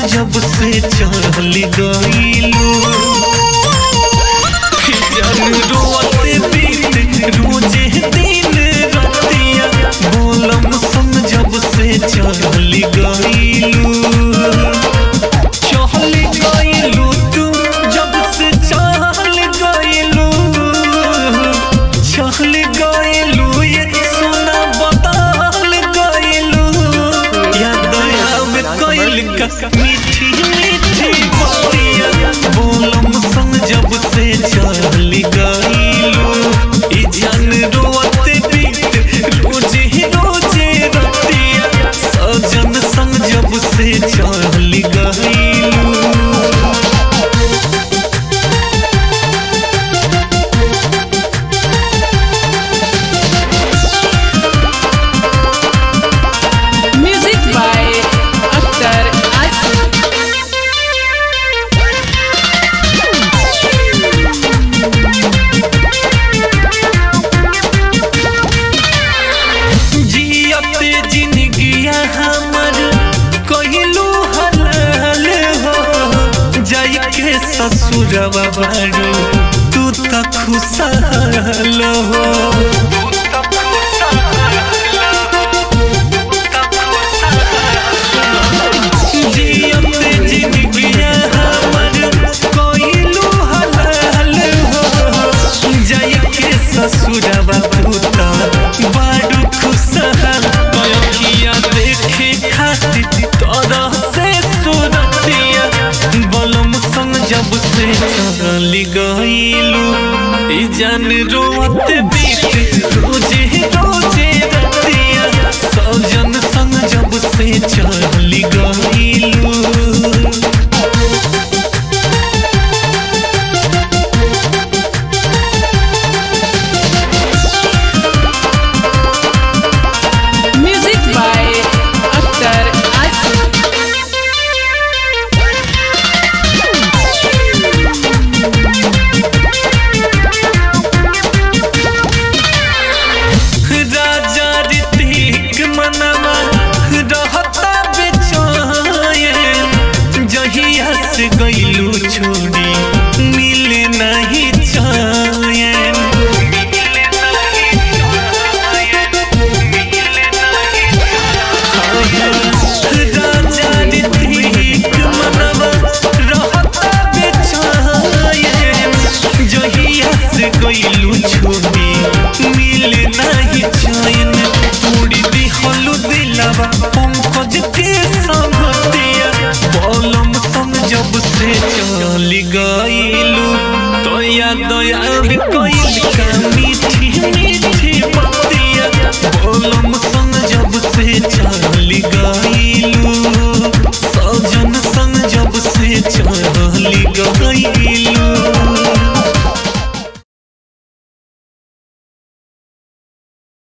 जब से चल गईलू जन रोते बीत रोजे दिन रतिया बोलम संग जब से चल गईलू चल गईलू तू जब से चल गईलू चल गईलू ये सोना बदल गईलू याद आवे कइल का मीठी मीठी बातिया बोलम संग जब से चल गईलू ई जान रोते बीत रोजे रोजे रतिया सजन संग जब से चल गईलू Music by Akhtar Asif. जियते जिंदगिया हमर कहिलू हलाल हो जाई के ससुरवा बारू तू त खुशहाल हो जियते जिंदगिया हमर कहिलू हलाल हो जाई के ससुरवा तू त बारू खुशहाल कयखिया देखे खातिर तोरा से सुरतिया बलम संग जब से चल गईलू ई जान रोत बीत रोजे रोजे रतिया सजन संग जब से चल गईलू Music by Akhtar Asif. राजा ऋतिक मनवा रहता बेचैन जहिया से गईलू छोड़ी मिले नहीं चैन राजा ऋतिक मनवा रहता बेचैन जहिया से गईलू छोड़ी मिले नहीं चैन तोड़ी दिहलू दिलवा पंकज के संगतिया बलम संग जब से चल गईलू दया दया कइल काम